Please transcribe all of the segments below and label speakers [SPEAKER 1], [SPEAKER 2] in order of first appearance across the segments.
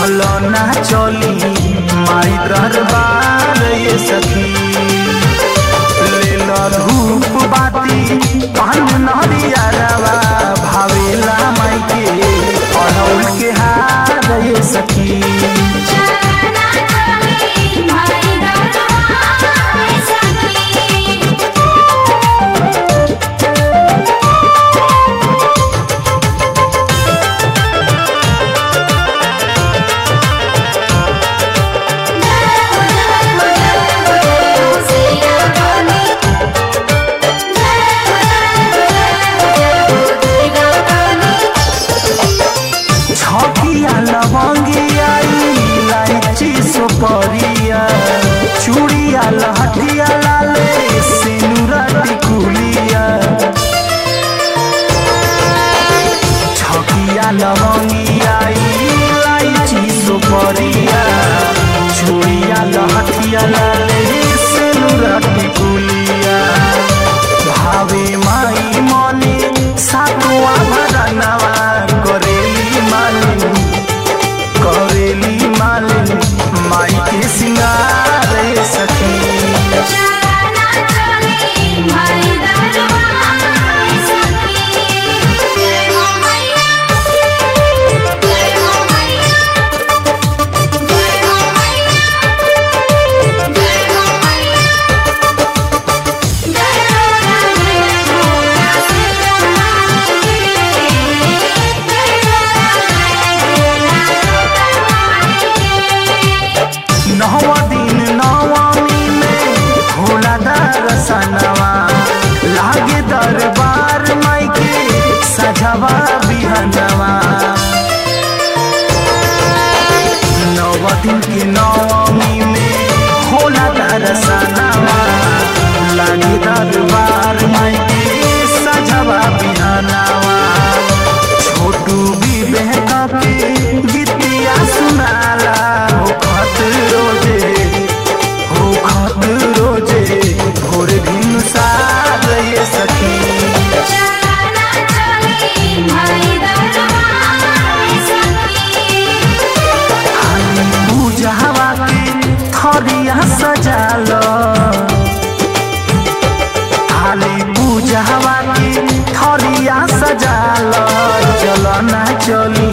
[SPEAKER 1] चलो ना चली माई दरबार ये सखी ले लो धूप बाती पान नरिया रवा भावेला माई के अड़ौल के हार ये सखी
[SPEAKER 2] चलना चली माई दरबार सखी
[SPEAKER 1] छकिया लवंगिया इलायची सुपरिया चूड़िया लहठिया लाले सिनुरा टिकुलिया छकिया लवंगिया इलायची सुपरिया चूड़िया लहठिया लाले सिनुरा टिकुलिया भावे माई मने सातुआ भरनवा करेली मालिन करेली मालिन माई के सिंगार सखी
[SPEAKER 2] चलना चली माई दरबार सखी जय हो मैया जय हो मैया जय हो मैया जय हो मैया जय हो
[SPEAKER 1] नौवा दिन नवमी में होला दरसनवा लागे दरबार माई के सजवा बिहनवा नव दिन के नवमी में होला दरसनवा लागे दरबार माई के सजवा बिहनवा छोटू भी बहका के गीतिया सुनाला हो खत रोजे हो खत रोजे भोर दिन सार ये सखी
[SPEAKER 2] चलना चली माई दरबार सखी
[SPEAKER 1] हाली पूजावा के थरिया सजाल हाली पूजावा के थरिया सजाल चलो ना चली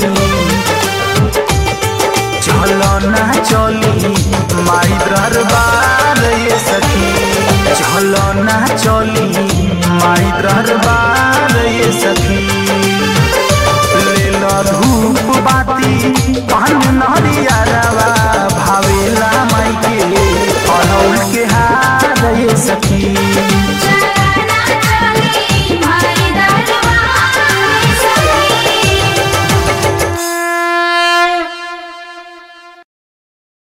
[SPEAKER 1] चलो ना चली माई दरबार ये सखी चलो ना चली माई दरबार ये सखी ले लो धूप बाती पान नरिया